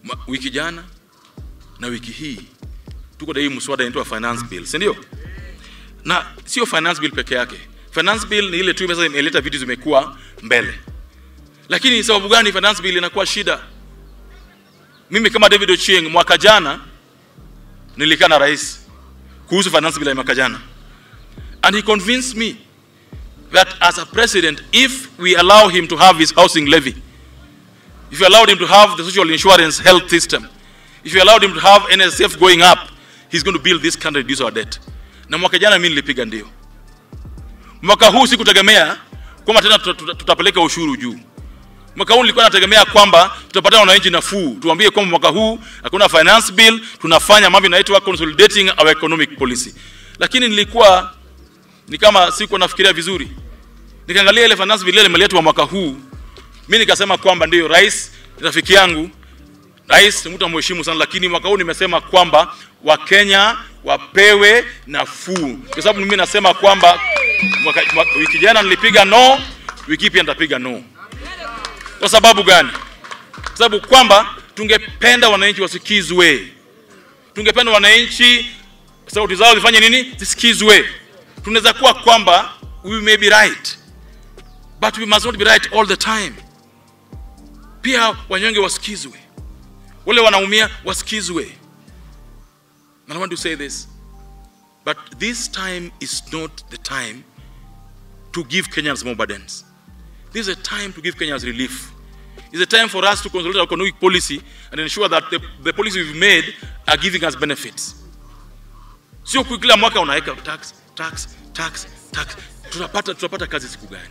Ma- wiki jana na wiki hii tuko na hii mswada inaitwa finance bill, si ndio? Na sio finance bill peke yake. Finance bill ni ile tu sasa imeleta vitu zimekuwa mbele, lakini sababu gani finance bill inakuwa shida? Mimi kama David Ochieng mwaka jana nilikaa na rais kuhusu finance bill ya mwaka jana, and he convinced me that as a president, if we allow him to have his housing levy, if you allowed him to have the social insurance health system, if you allowed him to have NSF going up, he's going to build this country, reduce our debt. Na mwaka jana mimi nilipiga ndio. Mwaka huu sikutegemea kwamba tena tuta- tuta- tutapeleka ushuru juu. Mwaka huu nilikuwa nategemea kwamba tutapatia wananchi nafuu, tuambie kwamba mwaka huu hakuna finance bill, tunafanya mambo inaitwa consolidating our economic policy. Lakini nilikuwa ni kama sikuwa nafikiria vizuri, nikaangalia ile finance bill ile imeletwa mwaka huu, mimi nikasema kwamba ndio rais ni rafiki yangu, rais ni mtu amheshimu sana, lakini mwaka huu nimesema kwamba Wakenya wapewe nafuu, kwa sababu mimi nasema kwamba mwaka, mwaka, wiki jana nilipiga no, wiki hii pia nitapiga no. Kwa sababu gani? Kwa sababu kwamba tungependa wananchi wasikizwe, tungependa wananchi sauti zao zifanye nini? Zisikizwe. Tunaweza kuwa kwamba we may be right but we must not be right all the time. Pia wanyonge wasikizwe, wale wanaumia wasikizwe. And I want to say this, but this time is not the time to give Kenyans more burdens. This is a time to give Kenyans relief. It's a time for us to consolidate our economic policy and ensure that the, the policies we've made are giving us benefits. Sio ku- kila mwaka unaweka tax, tax, tax, tax. Tutapata, tutapata kazi siku gani?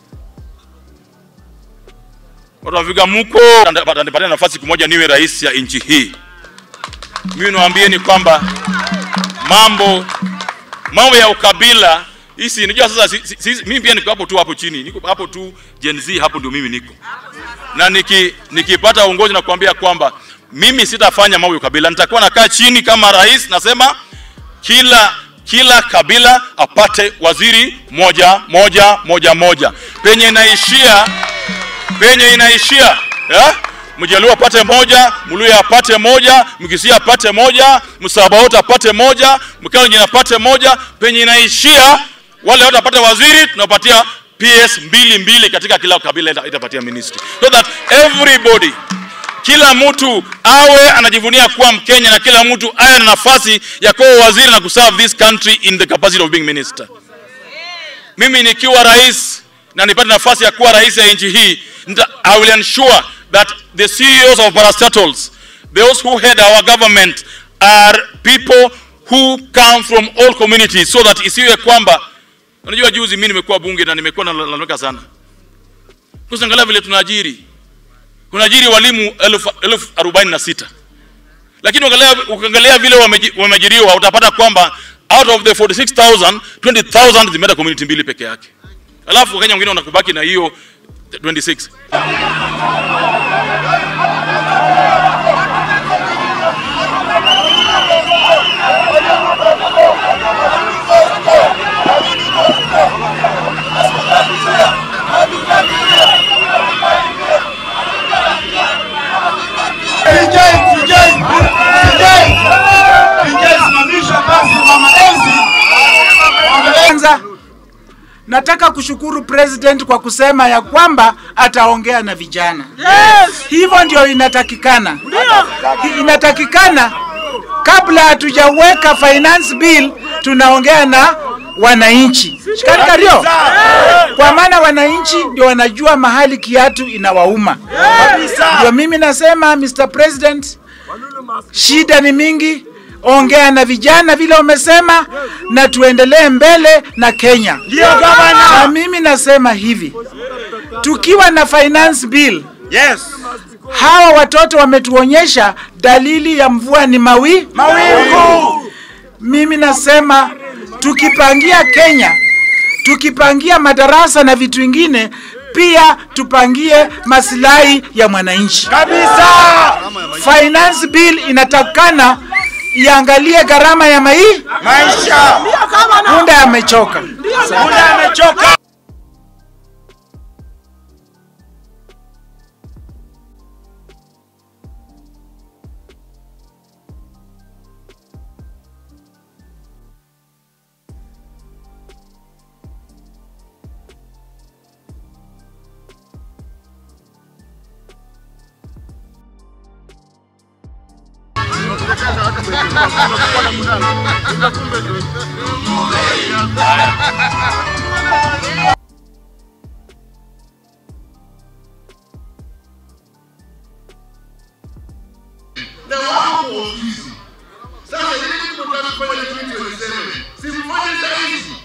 Watu wa Vigamuko atanipatia nafasi siku moja niwe rais ya nchi hii. Mimi niwaambieni kwamba mambo mambo ya ukabila hisi unajua sasa si, si, si, mimi pia niko hapo tu hapo chini niko hapo tu Gen Z hapo ndio mimi niko na niki, nikipata uongozi na kuambia kwamba mimi sitafanya mambo ya ukabila nitakuwa nakaa chini kama rais nasema kila kila kabila apate waziri moja moja moja moja penye inaishia penye inaishia yeah? Mjaluo apate moja, Mluya apate moja, Mkisia apate moja, Msabaot apate moja, Mkalenjin apate moja. Penye inaishia wale wote apate waziri, tunapatia PS mbili mbili katika kila kabila ita- itapatia ministry, so that everybody kila mtu awe anajivunia kuwa Mkenya na kila mtu awe na nafasi ya kuwa waziri na kuserve this country in the capacity of being minister. Mimi nikiwa rais na nipate nafasi ya kuwa rais ya nchi hii, nita, I will ensure that the CEOs of parastatals, those who head our government are people who come from all communities so that isiwe kwamba unajua, juzi mimi nimekuwa bunge na nimekuwa nalalamika sana kusangalia vile tunaajiri kunaajiri walimu elfu elfu arobaini na sita lakini ukiangalia ukiangalia vile wameji- wameajiriwa utapata kwamba out of the 46000 20000 zimeenda community mbili peke yake, alafu Wakenya wengine wanakubaki na hiyo 26 DJ, DJ, DJ, DJ, simamisha basi mama Enzi. Kwanza nataka kushukuru president kwa kusema ya kwamba ataongea na vijana. Yes. Hivyo ndio inatakikana. Hi- Inatakikana kabla hatujaweka finance bill tunaongea na wananchi. Shikani kario. Kwa maana wananchi ndio wanajua mahali kiatu inawauma. Ndio mimi nasema Mr. President, shida ni mingi, ongea na vijana vile umesema, na tuendelee mbele na Kenya. Ndio gavana. Na mimi nasema hivi, tukiwa na finance bill, Yes. hawa watoto wametuonyesha dalili ya mvua ni mawi Mawingu. mimi nasema tukipangia Kenya, tukipangia madarasa na vitu vingine, pia tupangie maslahi ya mwananchi. Kabisa. Finance bill inatakana iangalie gharama ya mai. Maisha. Punda amechoka. Muda amechoka. na wako kwa ofisi. Sasa ili mtaka kufanya kitu niseme, simfanye saa hizi